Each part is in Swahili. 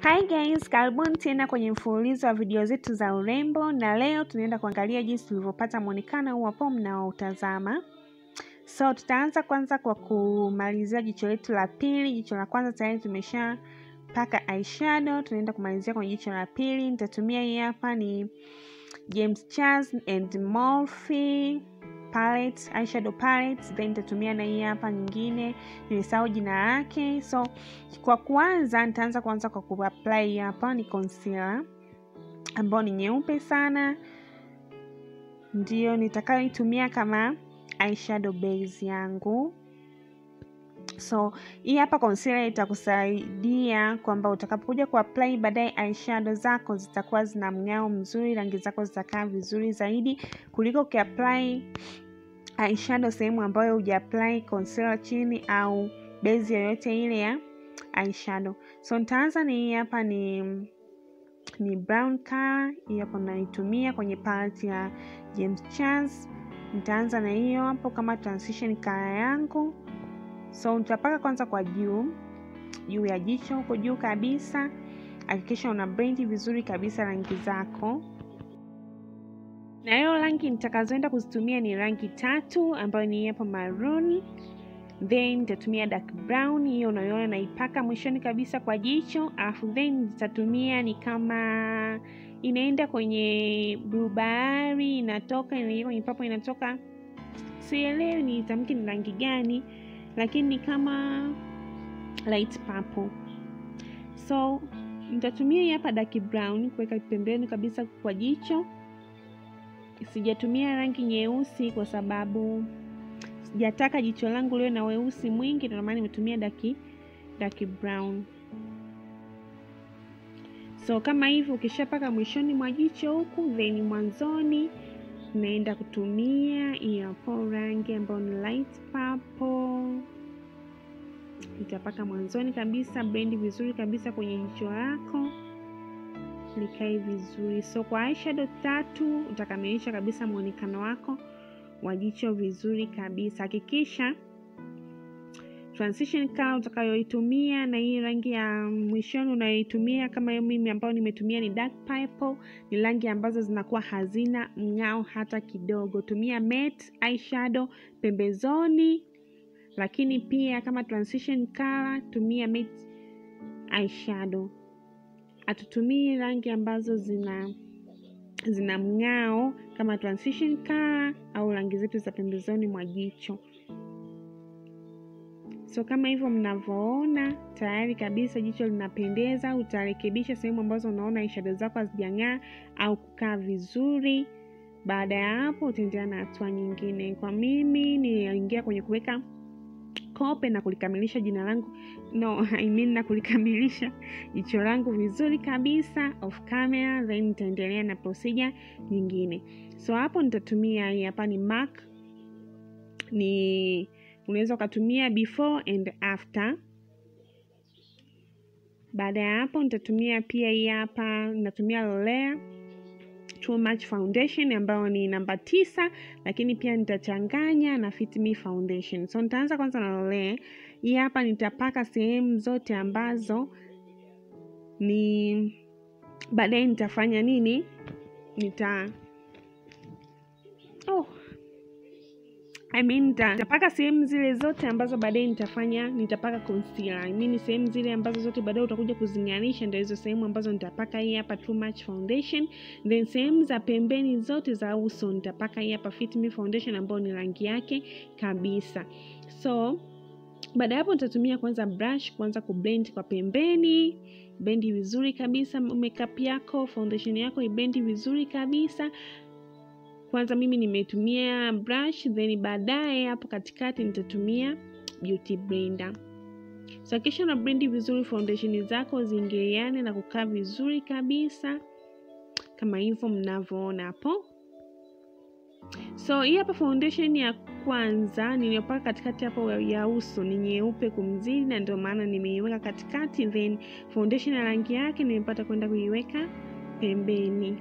Hi guys, karibuni tena kwenye mfululizo wa video zetu za urembo na leo tunaenda kuangalia jinsi tulivyopata mwonekano huu hapo mnaotazama. So tutaanza kwanza kwa kumalizia jicho letu la pili. Jicho la kwanza tayari tumesha paka eyeshadow, tunaenda kumalizia kwenye jicho la pili. Nitatumia hii hapa ni James Charles and Morphe palette, eyeshadow palette, then nitatumia na hii hapa nyingine, nimesahau jina lake. So kwa kuanza, nitaanza kwanza kwa kuapply hapa ni concealer ambayo ni nyeupe sana, ndio nitakayoitumia kama eyeshadow base yangu. So hii hapa concealer itakusaidia kwamba utakapokuja kuapply baadaye eyeshadow zako zitakuwa zina mng'ao mzuri, rangi zako zitakaa vizuri zaidi kuliko ukiapply eyeshadow sehemu ambayo hujaapply concealer chini au base yoyote ile ya eyeshadow. So nitaanza ni hii hapa ni ni brown color, hii hapo naitumia kwenye palette ya James Charles. Nitaanza na hiyo hapo kama transition color yangu. So nitapaka kwanza kwa juu juu ya jicho huko juu kabisa. Hakikisha una blend vizuri kabisa rangi zako, na hiyo rangi nitakazoenda kuzitumia ni rangi tatu, ambayo ni hapa maroon, then nitatumia dark brown, hiyo unayoona naipaka mwishoni kabisa kwa jicho, alafu then nitatumia ni kama inaenda kwenye blue bahari, inatoka inaingia kwenye papo, inatoka sielewi ni tamki ni rangi gani lakini ni kama light purple. So nitatumia hii hapa dark brown kuweka pembeni kabisa kwa jicho. Sijatumia rangi nyeusi kwa sababu sijataka jicho langu liwe na weusi mwingi, ndio maana nimetumia dark dark brown. So kama hivyo, ukishapaka mwishoni mwa jicho huku, then mwanzoni naenda kutumia hiyo hapo rangi ambayo ni light purple. Nitapaka mwanzoni kabisa, blend vizuri kabisa kwenye jicho lako likae vizuri. So kwa eyeshadow tatu utakamilisha kabisa muonekano wako wa jicho vizuri kabisa. Hakikisha transition color utakayoitumia na hii rangi ya mwishoni unayoitumia kama hiyo mimi ambayo nimetumia ni dark purple, ni rangi ambazo zinakuwa hazina mng'ao hata kidogo. Tumia matte eyeshadow pembezoni, lakini pia kama transition color tumia matte eyeshadow. Hatutumii rangi ambazo zina zina mng'ao kama transition color au rangi zetu za pembezoni mwa jicho. So kama hivyo mnavyoona, tayari kabisa jicho linapendeza. Utarekebisha sehemu ambazo unaona eyeshadow zako hazijang'aa au kukaa vizuri. Baada ya hapo, utaendelea na hatua nyingine. Kwa mimi niliingia kwenye kuweka kope na kulikamilisha jina langu no, I mean na kulikamilisha jicho langu vizuri kabisa off camera, then nitaendelea na procedure nyingine. So hapo nitatumia hii hapa ni MAC ni unaweza ukatumia before and after. Baada ya hapo nitatumia pia hii hapa, natumia L'Oreal Too Much Foundation ambayo ni namba tisa, lakini pia nitachanganya na Fit Me Foundation. So nitaanza kwanza na L'Oreal hii hapa, nitapaka sehemu zote ambazo ni baadaye nitafanya nini, nita oh I mean, nitapaka sehemu zile zote ambazo baadaye nitafanya nitapaka concealer. I mean, sehemu zile ambazo zote baadaye utakuja kuzing'arisha ndio hizo sehemu ambazo nitapaka hii hapa Too Much Foundation, then sehemu za pembeni zote za uso nitapaka hii hapa Fit Me Foundation ambayo ni rangi yake kabisa. So baada ya hapo nitatumia kwanza brush kwanza kublend kwa pembeni, bendi vizuri kabisa makeup yako, foundation yako ibendi vizuri kabisa kwanza mimi nimetumia brush then baadaye hapo katikati nitatumia beauty blender. So kisha na blend vizuri foundation zako ziingiliane na kukaa vizuri kabisa kama hivyo mnavyoona hapo. So hii hapa foundation ya kwanza niliyopaka katikati hapo ya uso ni nyeupe kumzidi, na ndio maana nimeiweka katikati, then foundation ya rangi yake nimepata kwenda kuiweka pembeni.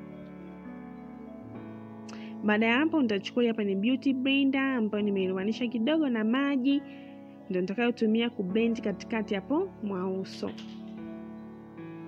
Baada ya hapo nitachukua hapa ni beauty blender ambayo nimeilowanisha kidogo na maji, ndio nitakayotumia kublend katikati hapo mwa uso.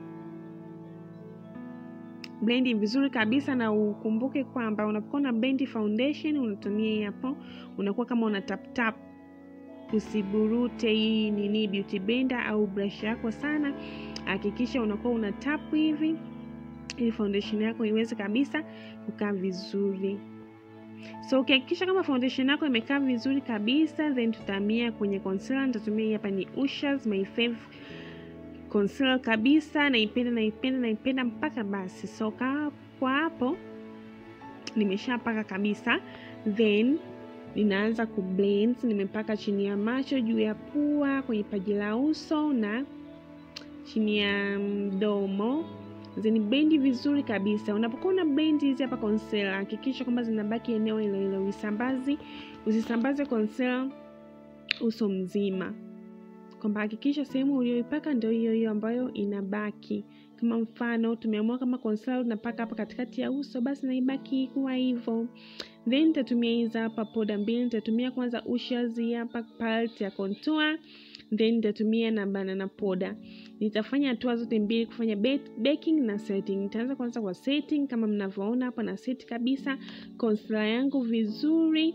blendi vizuri kabisa, na ukumbuke kwamba unapokuwa na blend foundation unatumia hii hapo, unakuwa kama una tap tap, usiburute hii nini beauty blender au brush yako sana. Hakikisha unakuwa una tap hivi ili foundation yako iweze kabisa kukaa vizuri. So ukihakikisha kama foundation yako imekaa vizuri kabisa, then tutahamia kwenye concealer. Nitatumia hii hapa ni Ushers my fave concealer kabisa, naipenda naipenda naipenda mpaka basi. So kwa hapo nimeshapaka kabisa, then ninaanza kublend. Nimepaka chini ya macho, juu ya pua, kwenye paji la uso na chini ya mdomo zini blendi vizuri kabisa. Unapokuwa una blend hizi hapa concealer, hakikisha kwamba zinabaki eneo hilo hilo, usisambazi usisambaze concealer uso mzima, kwamba hakikisha sehemu uliyoipaka ndio hiyo hiyo ambayo inabaki. Kama mfano tumeamua kama concealer unapaka hapa katikati ya uso, basi naibaki kuwa hivyo. Then nitatumia hizi hapa poda mbili, nitatumia kwanza Ushers hapa palette ya contour then nitatumia na banana poda. Nitafanya hatua zote mbili kufanya baking na setting. Nitaanza kwanza kwa setting, kama mnavyoona hapa na set kabisa concealer yangu vizuri,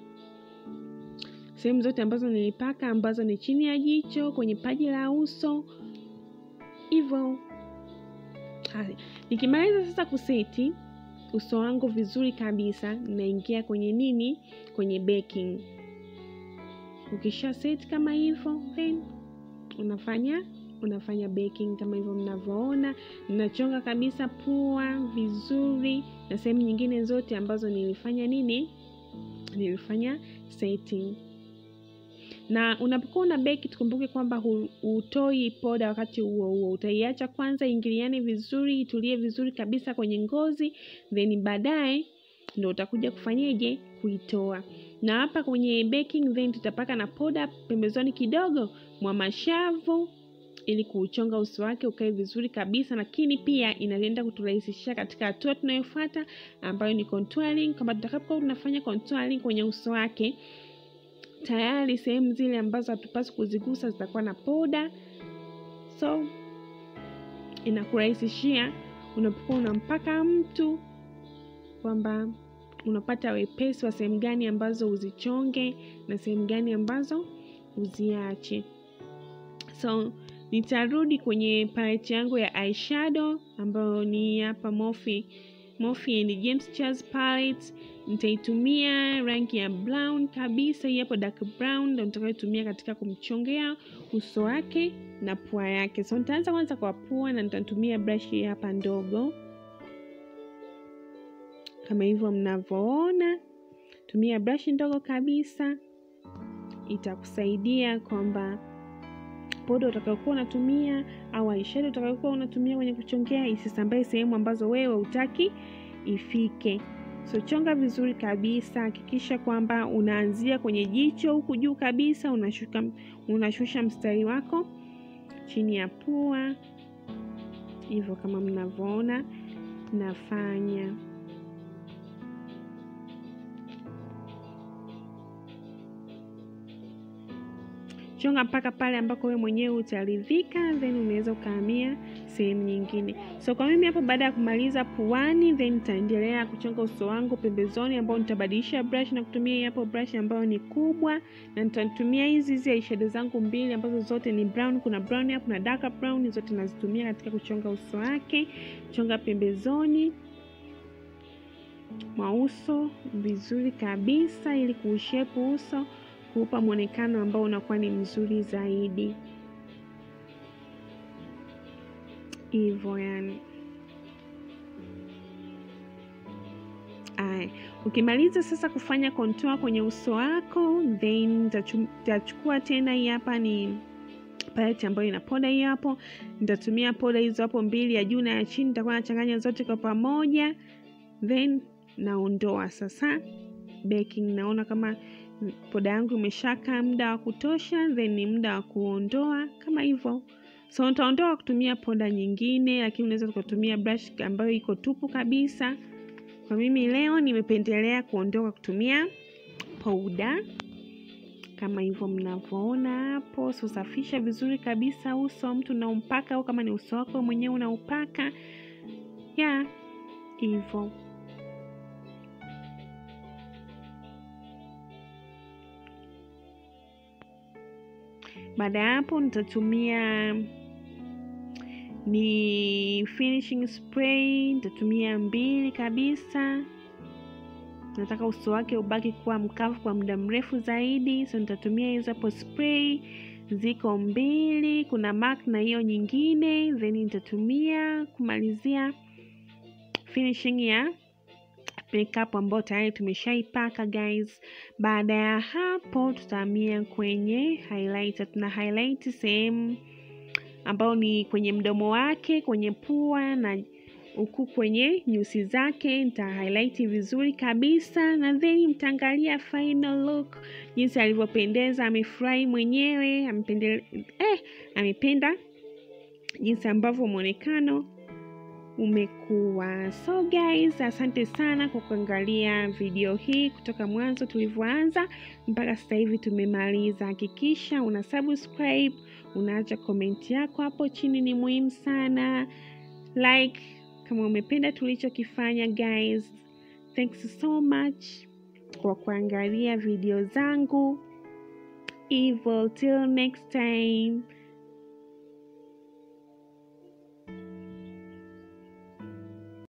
sehemu zote ambazo nilipaka, ambazo ni chini ya jicho, kwenye paji la uso, hivyo. Nikimaliza sasa kuseti uso wangu vizuri kabisa, naingia kwenye nini, kwenye baking Ukisha set kama hivyo, then unafanya unafanya baking kama hivyo mnavyoona, ninachonga kabisa pua vizuri na sehemu nyingine zote ambazo nilifanya nini, nilifanya setting. Na unapokuwa una bake, tukumbuke kwamba hutoi poda wakati huo huo, utaiacha kwanza ingiliane vizuri, itulie vizuri kabisa kwenye ngozi, then baadaye ndo utakuja kufanyeje, kuitoa na hapa kwenye baking then tutapaka na poda pembezoni kidogo mwa mashavu ili kuuchonga uso wake ukae vizuri kabisa, lakini pia inaenda kuturahisishia katika hatua tunayofuata ambayo ni contouring, kama tutakapokuwa tunafanya contouring kwenye uso wake, tayari sehemu zile ambazo hatupaswi kuzigusa zitakuwa na poda, so inakurahisishia unapokuwa unampaka mtu kwamba unapata wepesi wa sehemu gani ambazo uzichonge na sehemu gani ambazo uziache. So nitarudi kwenye palette yangu ya eyeshadow ambayo ni hapa Morphe Morphe and James Charles palette. Nitaitumia rangi ya brown kabisa, hii hapo dark brown ndio nitakayotumia katika kumchongea uso wake na pua yake. So nitaanza kwanza kwa pua na nitatumia brush hii hapa ndogo kama hivyo mnavyoona, tumia brush ndogo kabisa, itakusaidia kwamba poda utakayokuwa unatumia au eyeshadow utakayokuwa unatumia kwenye kuchongea isisambae sehemu ambazo wewe hutaki ifike. So chonga vizuri kabisa, hakikisha kwamba unaanzia kwenye jicho huku juu kabisa, unashuka unashusha mstari wako chini ya pua, hivyo kama mnavyoona nafanya. Chonga mpaka pale ambako wewe mwenyewe utaridhika, then unaweza ukahamia sehemu nyingine. So kwa mimi hapo, baada ya kumaliza puani, then nitaendelea kuchonga uso wangu pembezoni, ambao nitabadilisha brush na kutumia hapo brush ambayo ni kubwa, na nitatumia hizi hizi eyeshadow zangu mbili ambazo zote ni brown. Kuna brown hapo na dark brown, zote nazitumia katika kuchonga uso wake. Chonga pembezoni mwa uso vizuri kabisa, ili kuushepu uso kuupa mwonekano ambao unakuwa ni mzuri zaidi, hivyo yani. Aya, ukimaliza sasa kufanya contour kwenye uso wako, then nitachukua tena, hii hapa ni palette ambayo ina poda hii hapo. Nitatumia poda hizo hapo mbili, ya juu na ya chini, nitakuwa nachanganya zote kwa pamoja, then naondoa sasa baking. Naona kama poda yangu imeshaka muda wa kutosha, then ni muda wa kuondoa kama hivyo. So nitaondoa kutumia poda nyingine, lakini unaweza tukatumia brush ambayo iko tupu kabisa. Kwa mimi leo nimependelea kuondoa kutumia poda kama hivyo mnavyoona hapo. So safisha vizuri kabisa uso wa mtu unaompaka, au kama ni uso wako mwenyewe unaupaka ya hivyo. Baada ya hapo nitatumia ni finishing spray, nitatumia mbili kabisa. Nataka uso wake ubaki kuwa mkavu kwa muda mrefu zaidi, so nitatumia hizo hapo spray, ziko mbili, kuna MAC na hiyo nyingine, then nitatumia kumalizia finishing ya makeup ambayo tayari tumeshaipaka guys. Baada ya hapo, tutahamia kwenye highlighter. Tuna highlight sehemu ambao ni kwenye mdomo wake, kwenye pua na huku kwenye nyusi zake. Nita highlight vizuri kabisa, na then mtaangalia final look jinsi alivyopendeza. Amefurahi mwenyewe, amepende, eh, amependa jinsi ambavyo mwonekano umekuwa. So guys, asante sana kwa kuangalia video hii kutoka mwanzo tulivyoanza mpaka sasa hivi tumemaliza. Hakikisha una subscribe, unaacha komenti yako hapo chini, ni muhimu sana. Like kama umependa tulichokifanya guys. Thanks so much kwa kuangalia video zangu. Evil till next time.